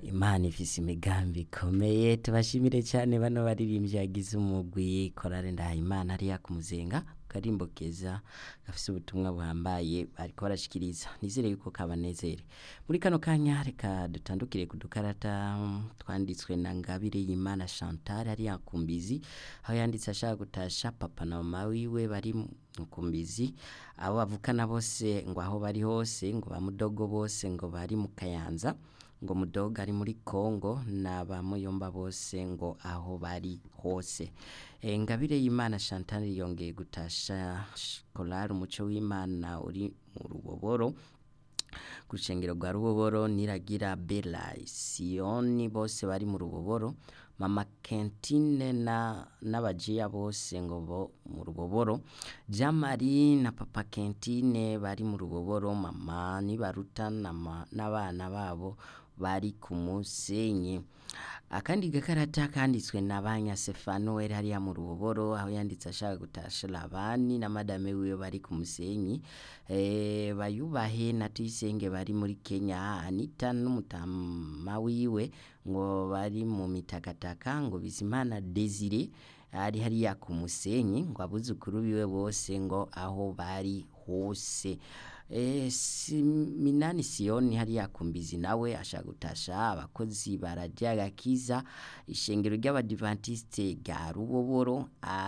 imana ifise imigambi ikomeye tubashimire cyane bano baririmbyi yagize umugwi korale ndahimana hariya ku muzenga karimbo keza gafise ubutumwa buhambaye bariko barashikiriza nizere yuko kabanezere muri kano kanya reka dutandukire ku dukarata mm, twanditswe na ngabire y'imana chantal hariya ku mbizi aho yanditse ashaka gutasha papa na mama wiwe bari mu kumbizi abo bavukana bose ngo aho bari hose ngo bamudogo bose ngo bari mu kayanza ngo mudoga ari muri Kongo n'abamuyomba bose ngo aho bari hose e, ngabire y'imana Chantal yongeye gutasha Choral umuco w'imana uri mu ruboboro ku rushengero rwa ruboboro niragira Bella Sioni bose bari mu ruboboro mama Kentine na n'abajiya bose ngo bo mu ruboboro Jamari na papa Kentine bari mu ruboboro mama nibaruta nama- n'abana babo bari ku musenyi akandi gakarata kanditswe na banya Stefano wari hariya mu ruboboro aho yanditse ashaka gutasha labani na madame wiwe bari ku musenyi eh, bayubahe na tuyisenge bari muri Kenya Anita n'umutama wiwe ngo bari mu mitakataka ngo bizimana Desire ari hariya ku musenyi ngo abuzukuru biwe bose ngo aho bari hose e, si, minani siyoni hariya kumbizi nawe ashaka gutasha abakozi barajya gakiza ishengero ry'abadivantiste rya ruboboro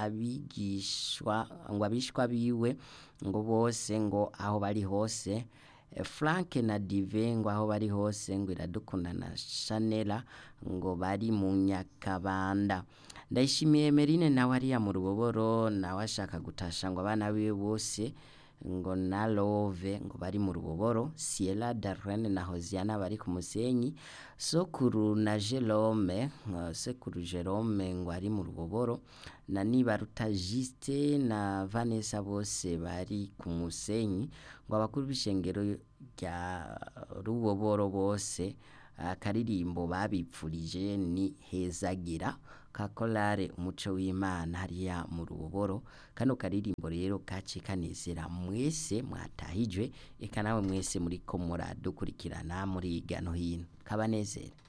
abigishwa ngo abishwa biwe ngo bose ngo aho bari hose Eh, Frank na Dive ngo aho bari hose ngo iradukunda na Chanela ngo bari mu Nyakabanda ndayishimiye Merine nawe ariya mu ruboboro nawe ashaka gutasha ngo abana biwe bose ngo na Love ngo bari mu ruboboro Ciela Darlene na Hosiana bari ku musenyi Sokuru na Jerome uh, Sekuru Jerome ngo ari mu ruboboro na Nibaruta Juste na Vanessa bose bari ku musenyi ngo abakuru b'ishengero rya ruboboro bose akaririmbo babipfurije ni hezagira ka korale umuco w'imana hariya mu ruboboro kano karirimbo rero kace kanezera mwese mwatahijwe eka nawe mwese muriko muradukurikirana muri hirya no hino kabanezere